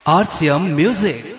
RCM Music.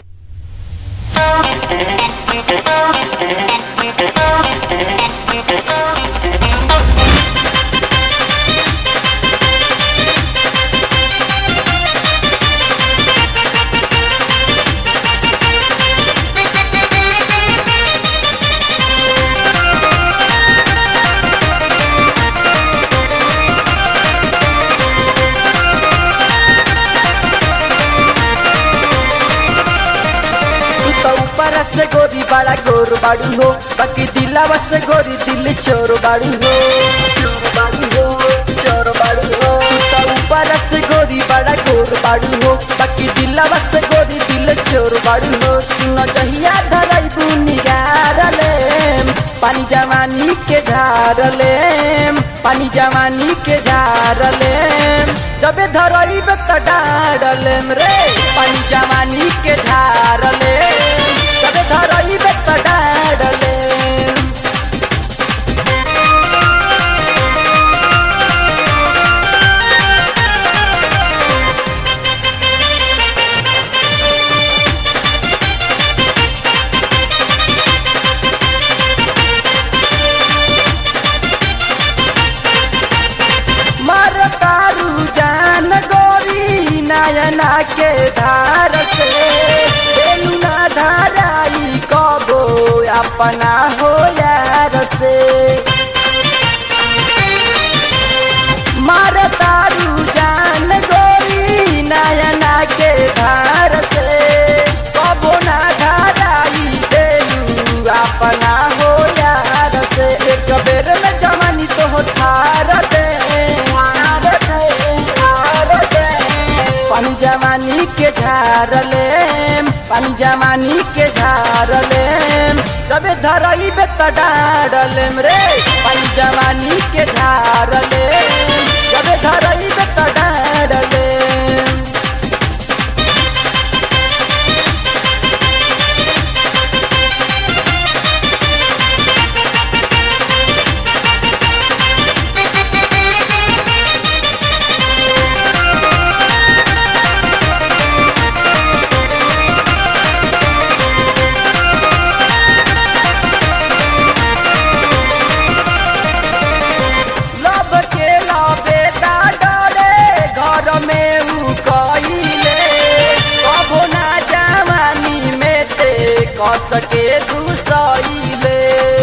तू तो ऊपर से गोरी बड़ा गोर बाड़ू हो बाकी दिलावा से गोरी दिल चोर बाड़ू हो चोर बाड़ू हो चोर बाड़ू हो तू तो ऊपर से गोरी बड़ा गोर बाड़ू हो बाकी दिलावा से गोरी दिल चोर बाड़ू हो सुनो जहिया धराई बुनिगारले पानी जवानी के झारले पानी जवानी के झारले जबे धरई त डारले रे पानी जवानी के झारले जबे धरई त डारले मर तारू जान गोरी नयना के धार से बेलू ना धाराई कबो अपना हो यार से मर तारू जान गोरी नयना के धार से कबो ना धाराई बेलू अपना हो यार से एक बेर में जवानी तो हो थार दे थार दे थार दे पानी जवानी के झारले पानी जवानी के झारले जबे धरई बे त डारले रे पानी जवानी के झारले जबे धरई बे त डारले लब के लबे दा डरे घर में उ कइले कबो ना जवानी में ते कस के दुसइले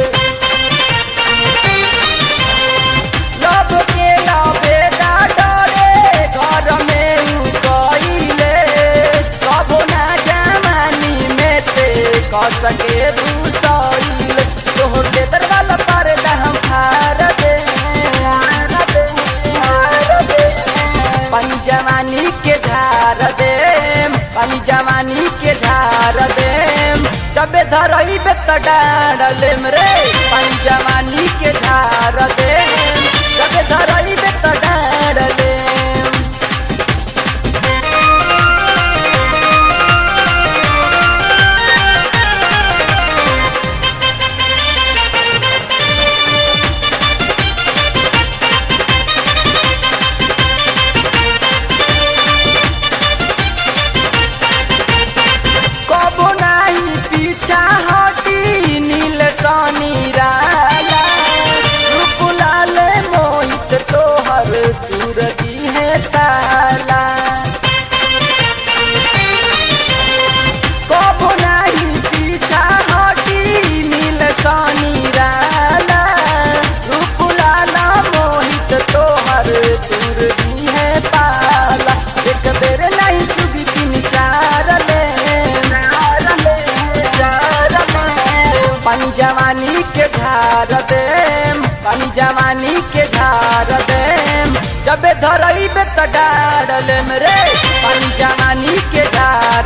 लब के लबे दा डरे घर में उ कइले कबो ना जवानी में ते कस के दुसइले तोहर के दरवाजा पर हम फार दे फार दे फार दे पानी जवानी के झार दे पानी जवानी के झार दे जबे धरई बे त डारले रे पानी जवानी के झार दे जबे धरई बे त डारले कबो नाही पीछा हटी नील सानी राला रूपलाल मोहित तोहर तुरती है ताला कबो नाही पीछा हटी नील सानी राला रूपलाल मोहित तोहर तुरती है पाला एक बेर नहीं सुधी तीन चार ले चार ले चार ले पानी जवानी के झार दे पानी जवानी के झार दे जबे धरई बे त डारले रे पानी जवानी के झार